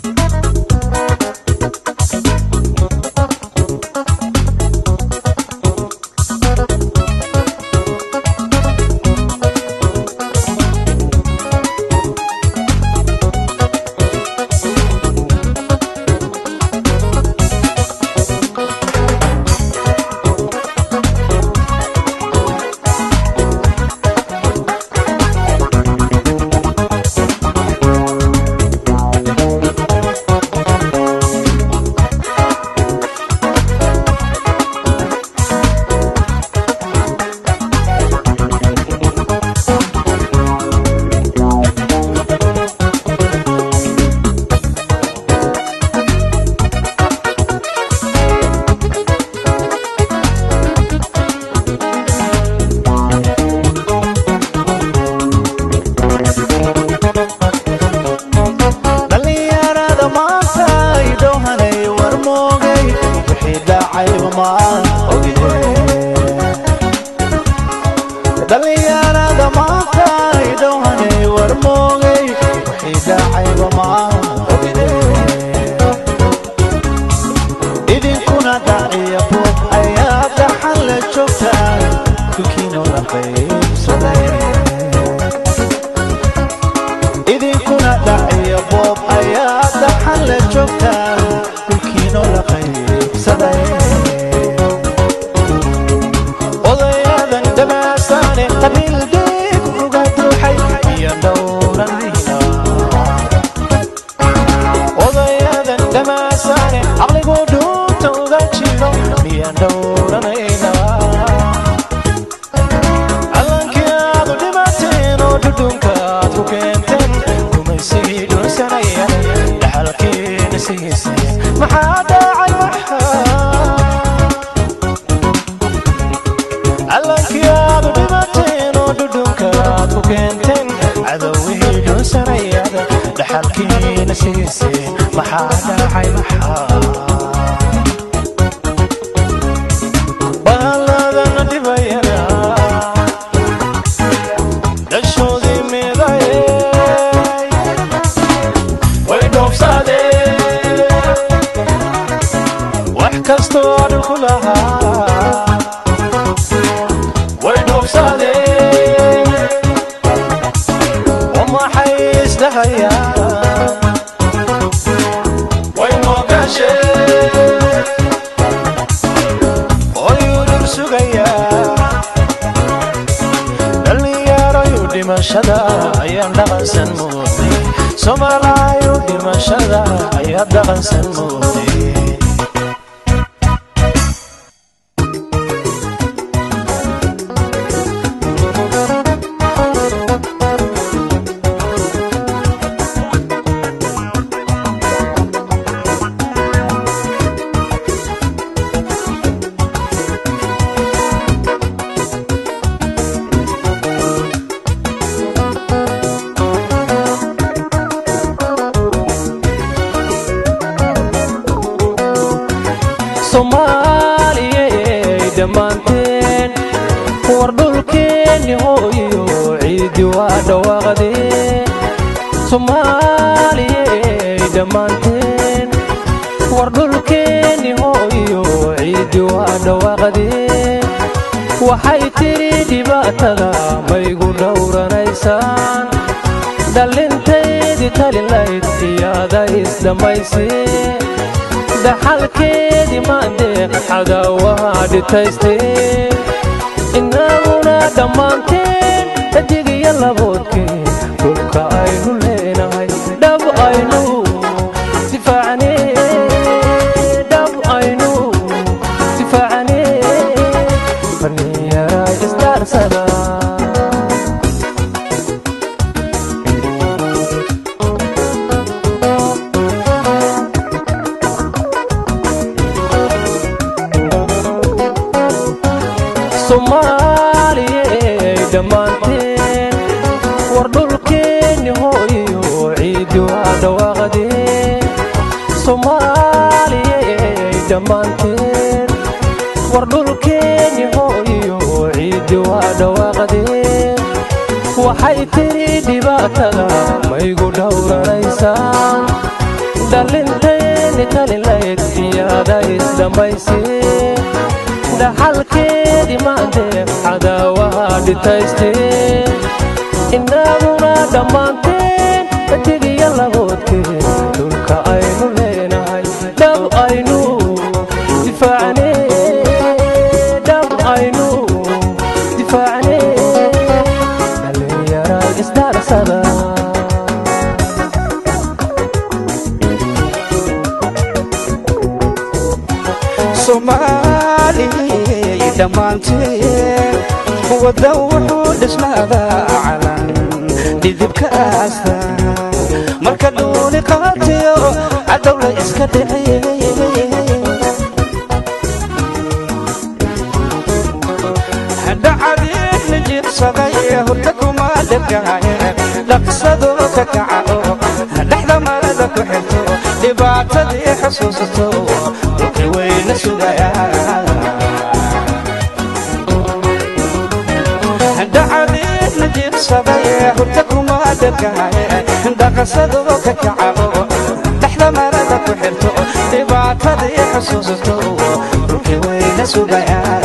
dhallinyarada maanta ay dhowhanay war moogay wixii dhacayba maan ogine dhallinyarada maanta ay dhowhanay war moogay wixii dhacayba maan ogine idinkuna dhaciya buuq ayaa dhaxan la joogtaan dukiino la qaybsaday idinkuna dhaciya boob ayaa dhaxan la joogtaan dhulkiino la qaybsaday odayadan dhamaasaane qabiil deeg uga duuxay iyo dhowranayna odayadan dhamaasaane caqligu dhuunta uga jiro iyo dhowranayna callankii aad u dhimateen oo dhudhunka aad ku keenteen gumaysigii dhunsanaya dhaxalkiina sigiisay maxaa dhacay waxaa callankii aad u dhimateen oo dhudhunka aad ku keenteen cadowihii dhunsanayada dhaxalkiina sigiisay maxaa dhacay maxaa baaladana dhibayana dhashoodii midayey way dhoofsadeen wax kastoo dhulku lahaa way dhoofsadeen oo maxay isdhahayaan way moogasheen oyuu dhul sugayaa dhallinyarayu dhimashada ayaan dhaqansan moodnay soomaalaayu dhimashada ayaa dhaqansan moodnay soomaaliyey dhammaanteen war dhulkeenni hooyo ciidi waa dhawaaqdeen soomaaliyey dhammaanteen war dhulkeenni hooyo ciidi waa dhawaaqdeen waxay tidhi dhibaatada maygu dhowranaysaan dhallintaydii talilayd iyaada isdhammayseen dhaxalkeedii maandeeq cadaawaha dhitaysteen innaguna dhammaanteen dhadig iyo laboodkeen dhulka aynu leenahay dhab aynu difaacnee dhab aynu difaacnee dhallinyaraa isdhaarsada soomaaliyey dhammaanteen war dhulkeenni hooyo ciidi waa dhawaaqdeen soomaaliyey dhammaanteen war dhulkeenni hooyo ciidi waa dhawaaqdeen waxay tidhi dhibaatada maygu dhowranaysaan dhalinteeni talilayd iyaada isdhammaysi dhaxalkeedii maantee cadaawaha dhitayste inaguna dhammaanteen etigiyo laboodkeen dhulka aynu leenahay dhab aynu difaacne dhab aynu difaacne dhalinyara isdaarsada soomaaliyay dhammaanteen wadda wuxuu dhisnaadaa calan dhidibka aasta marka dhuuni qaatiyo cadowla iska dhiciyey dhacadiidna jiirsaday hurda kuma dhegaaye dhaqsado ka kaca oo dhexda marada ku xirto dhibaatadii xusuusato dhulkii wayna sugayaa dhacadiidna jiirsaday hurda kuma dhegaaye dhaqsado ka kaca oo dhexda marada ku xirto dhibaatadii xusuusato dhulkii wayna sugayaa